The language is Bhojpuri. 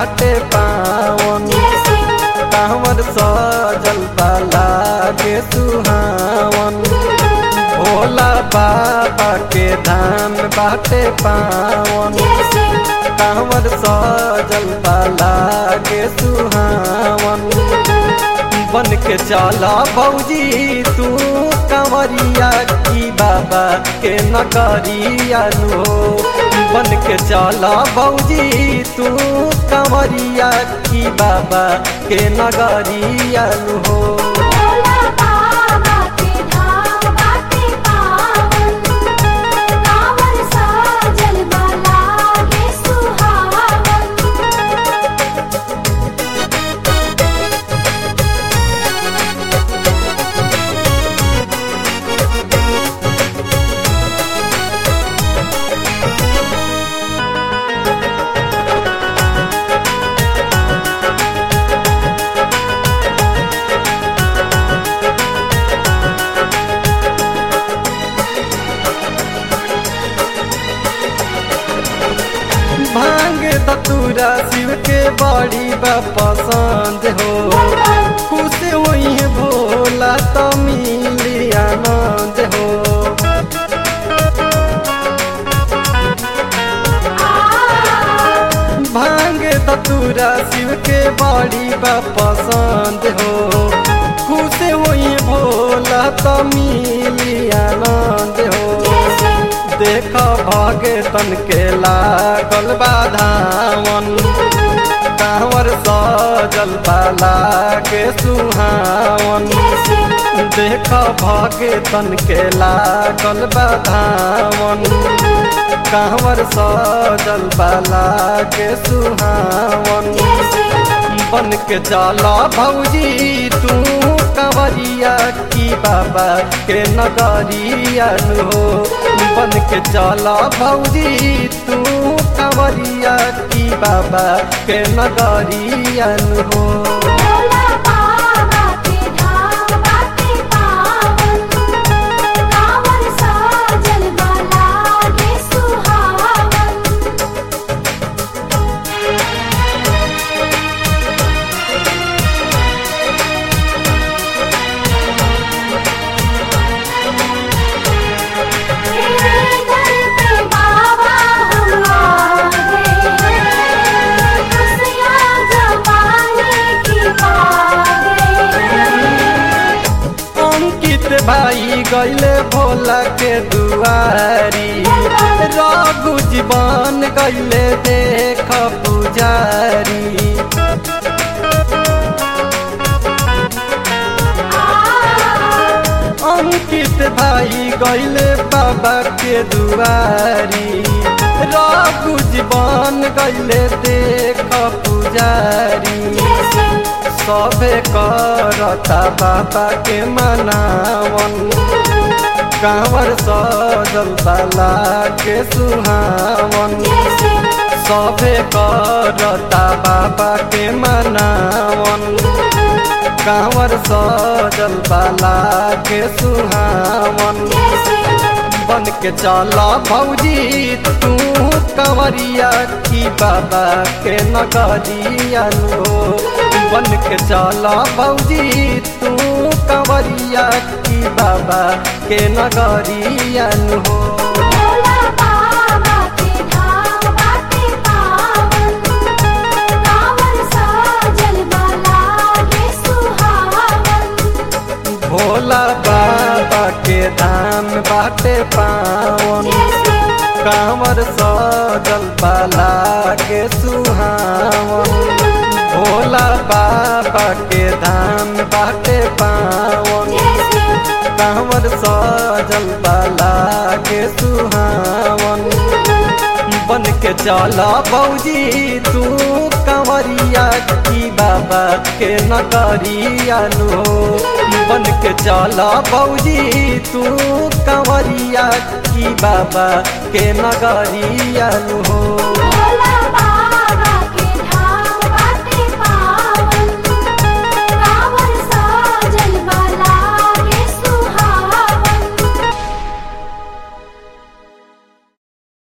बाटे पावन जय शिव कांवर सजल बाला के सुहावन भोला बाबा के धाम बाटे पावन जय शिव कांवर सजल बाला के सुहावन बन के चला भौजी तू कंवरिया की बाबा के नगरिया लो बन के चला भौजी तू कंवरिया की बाबा के नगरिया लो भोला बाबा के धाम बाटे पावन कांवर सजल बाला के सुहावन भांग दतूरा शिव के बड़ी बा पसंद हो खुश हुई है भोला तो मिली आनंद हो भांग दतूरा शिव के बड़ी बा पसंद हो खुश हुई भोला तो मिली आनंद हो देख भगतन के लागल बाधावन कांवर सजल बाला के सुहावन देख भगतन के लागल बाधावन कांवर सजल बाला के सुहावन बन के चला भौजी तू कंवरिया की बाबा के नगरिया हो बन के चला भौजी तू कंवरिया की बाबा के नगरिया हो भोला बाबा के धाम बाटे पावन कांवर सजल बाला के सुहावन दर पे बाबा हम आ गए खुशियाँ जमाने की पा गए अंकित भाई गैले भोला के दुआरी रघु जीवन गैले देख पुजारी अंकित भाई गैले बाबा के दुआरी रघु जीवन गैले देख पुजारी सबे करता बाबा के मनावन कांवर सजल बाला के सुहावन सबे करता बाबा के मनावन कांवर सजल बाला के सुहावन बन के चला भौजी तू कंवरिया की बाबा के नगरिया हो बन के चला भौजी तू कंवरिया की बाबा के नगरिया हो भोला बाबा के धाम बाटे पावन कांवर सजल बाला के सुहावन भोला बाबा के धाम बाटे पावन कांवर सजल बाला के सुहावन भोला बाबा के धाम बाटे पावन कांवर सजल बाला के सुहावन बन के चला भौजी तू कंवरिया की बाबा के नगरिया लो बन के चला भौजी तू कंवरिया की बाबा के नगरिया लो